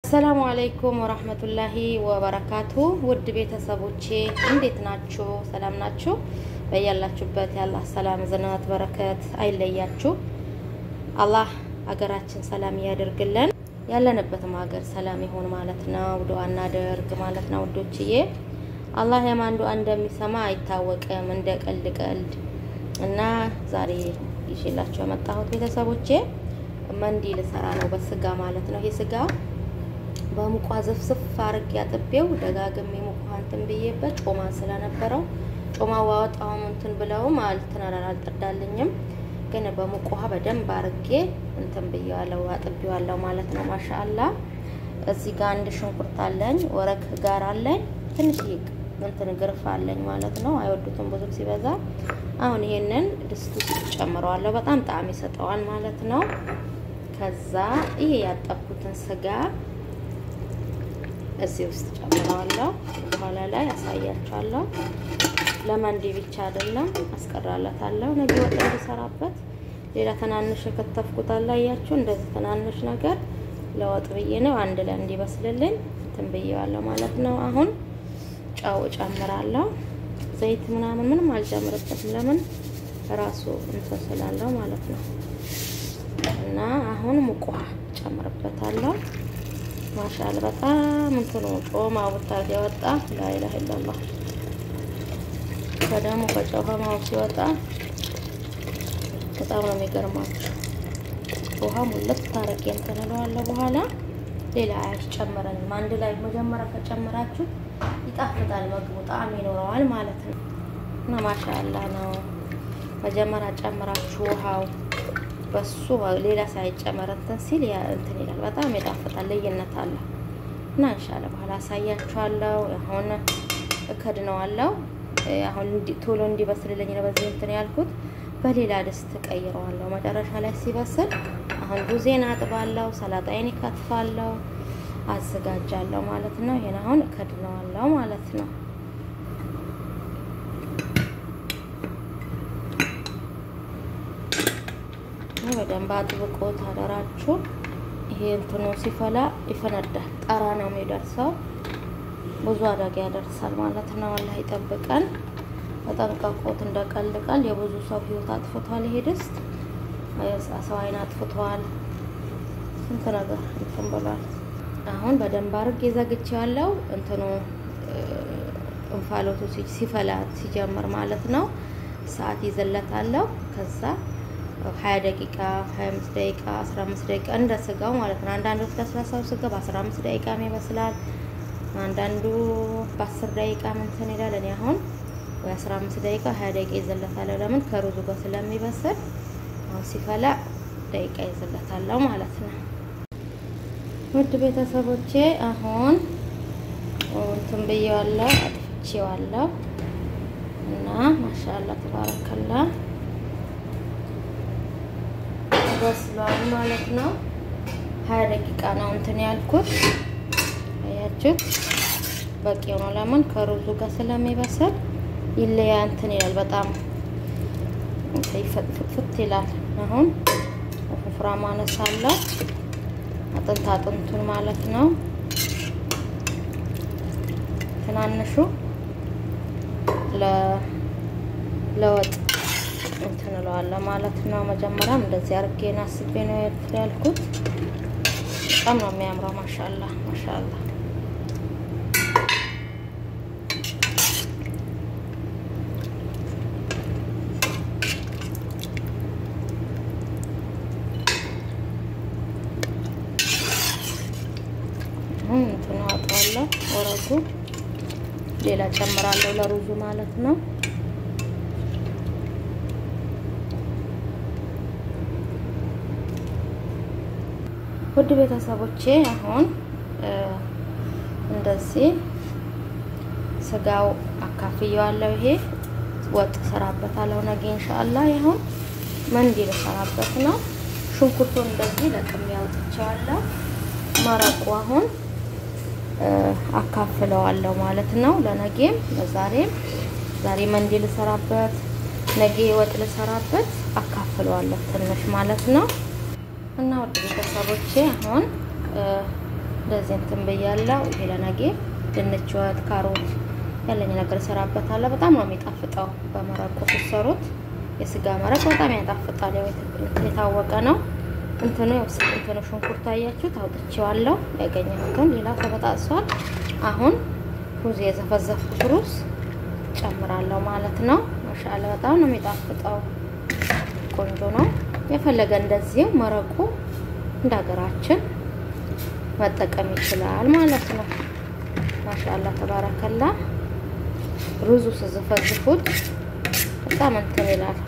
አሰላሙ አለይኩም ወራህመቱላሂ ወበረካቱ። ውድ ቤተሰቦቼ እንዴት ናችሁ? ሰላም ናችሁ? በያላችሁበት የአላህ ሰላም ዝናት በረከት አይለያችሁ። አላህ ሀገራችን ሰላም ያደርግልን፣ ያለንበትም ሀገር ሰላም ይሁን ማለት ነው። ዱዓ እናደርግ ማለት ነው ውዶችዬ። አላህ የማን ዱዓ እንደሚሰማ አይታወቅም፣ እንደ ቀልድ ቀልድ እና ዛሬ ይዤላችሁ የመጣሁት ቤተሰቦቼ መንዲ ልሰራ ነው በስጋ ማለት ነው። ይሄ ስጋ በሙቋ ዝፍዝፍ አርግ ያጥቤው ደጋግሜ ሙቋ እንትን ብዬበት ጮማ ስለነበረው ጮማ ዋወጣውም እንትን ብለውም አልትነራል አልጠዳልኝም። ግን በሙቅ ውሃ በደንብ አርጌ እንትን ብዬዋለሁ አጥቤዋለሁ ማለት ነው። ማሻአላ እዚህ ጋር አንድ ሽንኩርት አለኝ፣ ወረክ ጋር አለኝ፣ ትንሽ እንትን ግርፍ አለኝ ማለት ነው። አይወዱትም ብዙም ሲበዛ። አሁን ይሄንን ድስት ውስጥ ጨምረዋለሁ። በጣም ጣዕም ይሰጠዋል ማለት ነው። ከዛ ይሄ ያጠብኩትን ስጋ እዚህ ውስጥ ጨምረዋለሁ። በኋላ ላይ አሳያችኋለሁ። ለመንዲ ብቻ አይደለም አስቀራለታለሁ። ነገ ወጥ እንዲሰራበት ሌላ ትናንሽ የከተፍኩት አላያችሁ። እንደዚህ ትናንሽ ነገር ለወጥ ብዬ ነው አንድ ላይ እንዲበስልልኝ እንትን ብዬዋለሁ ማለት ነው። አሁን ጨው እጨምራለሁ። ዘይት ምናምን ምንም አልጨምርበትም። ለምን ራሱ እንትን ስላለው ማለት ነው። እና አሁን ሙቅ ውሃ ጨምርበታለሁ። ማሻል በጣም እንትኑ ጮማ ቡታ ያወጣ ላኢላሀ ኢለላህ ከደሞ ከጨው ከማው ሲወጣ በጣም ነው የሚገርማችሁ። ውሃ ሙለት ታረቄ እንትን እለዋለሁ። በኋላ ሌላ አያስጨምረንም። አንድ ላይ መጀመሪያ ከጨመራችሁ ይጣፍጣል፣ ምግቡ ጣዕም ይኖረዋል ማለት ነው። እና ማሻአላ ነው። መጀመሪያ ጨምራችሁ ውሃው በሱ ሌላ ሳይጨመር እንትን ሲል እንትን ይላል። በጣም ይጣፍጣል፣ ልዩነት አለ። እና እንሻለ በኋላ አሳያችኋለሁ። አሁን እከድነዋለሁ። አሁን ቶሎ እንዲበስልልኝ ነው በዚህ እንትን ያልኩት። በሌላ ድስት ቀይረዋለሁ። መጨረሻ ላይ ሲበስል አሁን ሩዜን አጥባለሁ፣ ሰላጣዬን ይከትፋለሁ፣ አዘጋጃለሁ ማለት ነው። ይሄን አሁን እከድነዋለሁ ማለት ነው። በደንብ አጥብቆ ታደራችሁ። ይሄ እንትኑ ሲፈላ ይፈነዳል። ጠራ ነው የሚደርሰው። ብዙ አደጋ ያደርሳል ማለት ነው። አላህ ይጠብቀን። ተጠንቀቁት። እንደቀልቃል የብዙ ሰው ህይወት አጥፍቷል። ይሄ ድስት ሰው አይን አጥፍቷል። ስንት ነገር እንትን ብሏል። አሁን በደንብ አድርጌ ዘግቼዋለሁ። እንትኑ እንፋሎቱ ሲፈላ ሲጀምር ማለት ነው ሰዓት ይዘለታለሁ። ከዛ ሀያ ደቂቃ ሀያ አምስት ደቂቃ አስራ አምስት ደቂቃ እንደ ስጋው ማለት ነው። አንዳንዶች ለስላሳው ስጋ በአስራ አምስት ደቂቃም ይበስላል። አንዳንዱ በአስር ደቂቃ እንትን ይላል። እኔ አሁን ወይ አስራ አምስት ደቂቃ ሀያ ደቂቃ ይዘለታለሁ። ለምን ከሩዙ ጋር ስለሚበስል አሁን ሲፈላ ደቂቃ ይዘለታለሁ ማለት ነው። ውድ ቤተሰቦቼ አሁን እንትን ብዬዋለሁ፣ አጥፍቼዋለሁ እና ማሻአላ ተባረከላ በስሏል ማለት ነው። ሀያ ደቂቃ ነው እንትን ያልኩት አያችሁት፣ በቂ ነው። ለምን ከሩዙ ጋር ስለሚበስል ይለያ እንትን ይላል፣ በጣም ፍት ይላል። አሁን ወፍራም አነሳለሁ፣ አጥንት አጥንቱን ማለት ነው። ትናንሹ ለወጥ እንትን እለዋለሁ ማለት ነው። መጀመሪያም እንደዚህ አድርጌን አስቤ ነው ያልኩት። በጣም ነው የሚያምረው። ማሻላ ማሻላ እንትን አወጣዋለሁ። ወረጉ ሌላ ጨምራለሁ ለሩዙ ማለት ነው። ውድ ቤተሰቦቼ አሁን እንደዚህ ስጋው አካፍየዋለሁ። ይሄ ወጥ ሰራበታለሁ ነገ ኢንሻአላህ። ይሁን መንዲ ልሰራበት ነው። ሽንኩርቱን እንደዚህ ለቅሜ አውጥቼዋለሁ። መረቁ አሁን አካፍለዋለሁ ማለት ነው። ለነጌም ለዛሬም ዛሬ መንዲ ልሰራበት፣ ነገ ወጥ ልሰራበት አካፍለዋለሁ ትንሽ ማለት ነው። እና ወደ ቤተሰቦቼ አሁን እንደዚህ እንትን ብያለሁ። ይሄ ለነገ ድንች ወጥ፣ ካሮት ያለኝ ነገር እሰራበታለሁ። በጣም ነው የሚጣፍጠው። በመረቁ ሲሰሩት የስጋ መረቅ በጣም ያጣፍጣል። ያው የታወቀ ነው። እንትኑ እንትኑ ሽንኩርት አያችሁት፣ አውጥቼዋለሁ ያገኘሁትን። ሌላው ተበጣጥሷል። አሁን ሩዝ የዘፈዘፍኩት ሩዝ ጨምራለሁ ማለት ነው። ማሻአላ በጣም ነው የሚጣፍጠው። ቆንጆ ነው። የፈለገ እንደዚህ መረቁ እንደ ሀገራችን መጠቀም ይችላል ማለት ነው። ማሻአላ ተባረከላ። ሩዙ ስዘፈዝፉት በጣም እንትን ይላል፣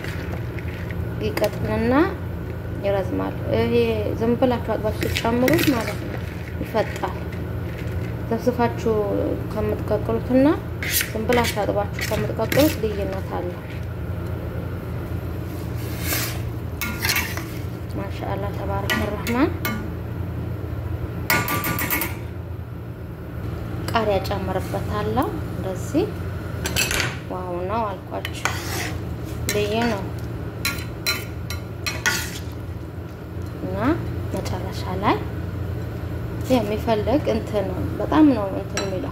ይቀጥንና ይረዝማል። ይሄ ዝም ብላችሁ አጥባችሁ ስትጨምሩት ማለት ነው ይፈጣል። ዘፍዝፋችሁ ከምትቀቅሉትና ዝም ብላችሁ አጥባችሁ ከምትቀቅሉት ልዩነት አለው። ማሻአላ ተባረከ ረህማን። ቃሪያ ጨምርበታለሁ። እንደዚህ ዋው ነው አልኳችሁ፣ ልዩ ነው እና መጨረሻ ላይ የሚፈልግ እንትን በጣም ነው እንትን የሚለው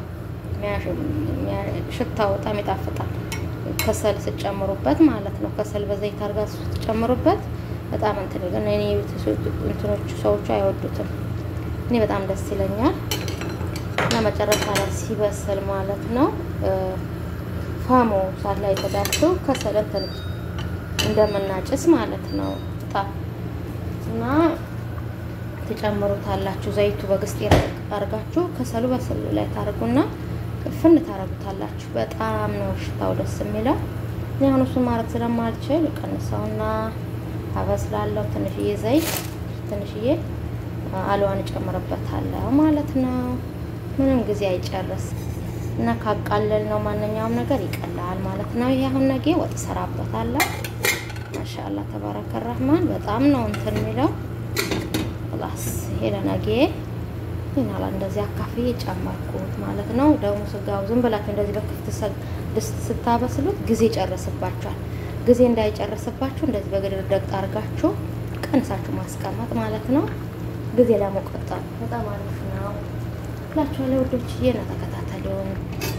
ሽታው በጣም ይጣፍጣል። ከሰል ስጨምሩበት ማለት ነው። ከሰል በዘይት አድርጋ ስትጨምሩበት በጣም እንትን ግን እኔ እንትኖቹ ሰዎቹ አይወዱትም። እኔ በጣም ደስ ይለኛል። እና መጨረሻ ላይ ሲበስል ማለት ነው ፋሞ ሳት ላይ ተዳርቶ ከሰል እንትን እንደምናጭስ ማለት ነው ጣ እና ትጨምሩታላችሁ። ዘይቱ በግስጥ አርጋችሁ ከሰሉ በስሉ ላይ ታርጉና ፍን ታረጉታላችሁ። በጣም ነው ሽታው ደስ የሚለው። እኔ አሁን እሱን ማድረግ ስለማልችል ቀንሰውና አበስላለሁ። ትንሽዬ ዘይት ትንሽዬ አልዋን እጨምርበታለሁ ማለት ነው። ምንም ጊዜ አይጨርስ እና ካቃለል ነው ማንኛውም ነገር ይቀላል ማለት ነው። ይሄ አሁን ነገ ወጥ እሰራበታለሁ። ማሻአላ ተባረከ ረህማን በጣም ነው እንትን የሚለው ላስ ይሄ ለነገ ይናላ እንደዚህ አካፍዬ ጨመርኩት ማለት ነው። ደግሞ ስጋው ዝም ብላችሁ እንደዚህ በክፍት ድስት ስታበስሉት ጊዜ ይጨርስባችኋል። ጊዜ እንዳይጨርስባችሁ እንደዚህ በግድር ደቅጥ አድርጋችሁ ቀንሳችሁ ማስቀመጥ ማለት ነው። ጊዜ ለመቆጠብ በጣም አሪፍ ነው እላችኋለሁ ውዶችዬ። እና ተከታተሉን።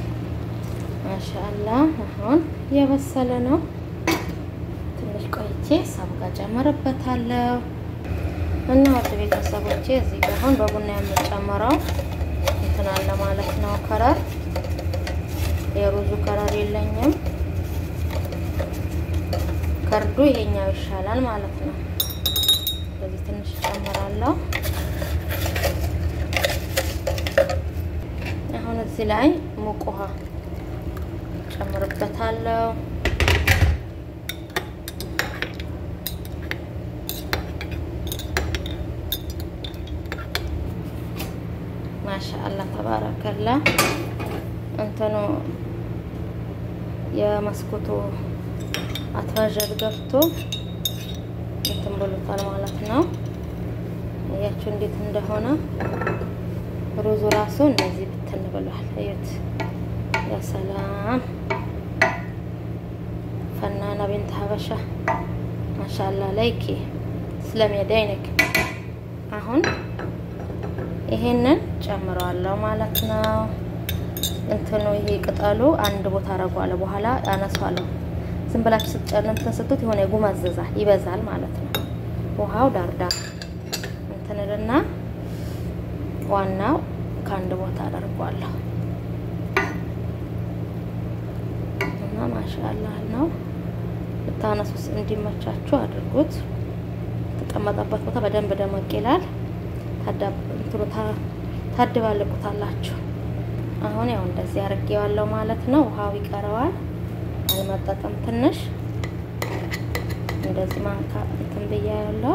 ማሻአላ አሁን እየበሰለ ነው። ትንሽ ቆይቼ ሳቡጋ ጨምርበታለሁ እና ወደ ቤተሰቦቼ እዚህ ጋር አሁን በቡና የምጨምረው እንትን አለ ማለት ነው። ከረር የሩዙ ከረር የለኝም። ከርዱ ይሄኛው ይሻላል ማለት ነው። ስለዚህ ትንሽ ጨምራለሁ። አሁን እዚህ ላይ ሙቅ ውሃ ጨምርበታለሁ። ማሻአላ ተባረከላ። እንትኑ የመስኮቱ አትራዠር ገብቶ እንትን ብሎታል ማለት ነው። እያችሁ እንዴት እንደሆነ ሩዙ ራሱ እንደዚህ ብትን ብሏል። እዩት። ያ ሰላም ፈናና ቢንት ሀበሻ ማሻአላ ላይኪ ስለሚያዳይነክ አሁን ይሄንን ጨምረዋለሁ ማለት ነው። እንትኑ ይሄ ቅጠሉ አንድ ቦታ አረጓለ በኋላ አነሷለሁ። ዝም ብላችሁ ስትጨልምትን ስትት የሆነ ይጉመዝዛል ይበዛል ማለት ነው። ውሃው ዳርዳር እንትንልና ዋናው ከአንድ ቦታ አደርጓለሁ እና ማሻአላህ ነው። ብታነሱ እንዲመቻችሁ አድርጉት። የተቀመጠበት ቦታ በደንብ ደመቅ ይላል። ታድባልቁታላችሁ። አሁን ያው እንደዚህ አድርጌዋለሁ ማለት ነው። ውሃው ይቀረዋል አልመጠጥም። ትንሽ እንደዚህ ማንካ እንትን ብያለሁ።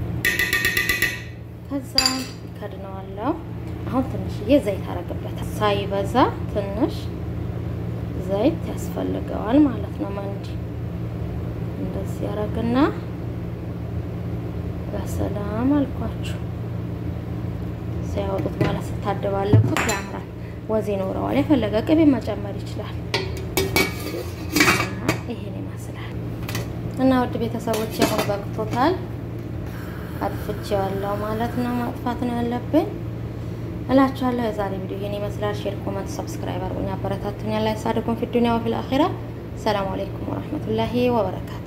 ከዛ ከድነዋለሁ። አሁን ትንሽዬ ዘይት አረግበታል። ሳይበዛ ትንሽ ዘይት ያስፈልገዋል ማለት ነው። መንዲ እንደዚህ ያረግና በሰላም አልኳችሁ ሲያወጡት በኋላ ስታደባለቁት ያምራል፣ ወዝ ይኖረዋል። የፈለገ ቅቤ መጨመር ይችላል። ይሄን ይመስላል እና ውድ ቤተሰቦች አሁን በቅቶታል። አጥፍቼዋለሁ ማለት ነው። ማጥፋት ነው ያለብኝ። እላችኋለሁ። የዛሬ ቪዲዮ ይሄን ይመስላል። ሼር፣ ኮመንት፣ ሰብስክራይብ አድርጉኝ፣ አበረታቱኝ። ያላ ይሳደኩም ፊ ዱንያ ወፊል አኺራ። ሰላም አለይኩም ወራህመቱላሂ ወበረካቱ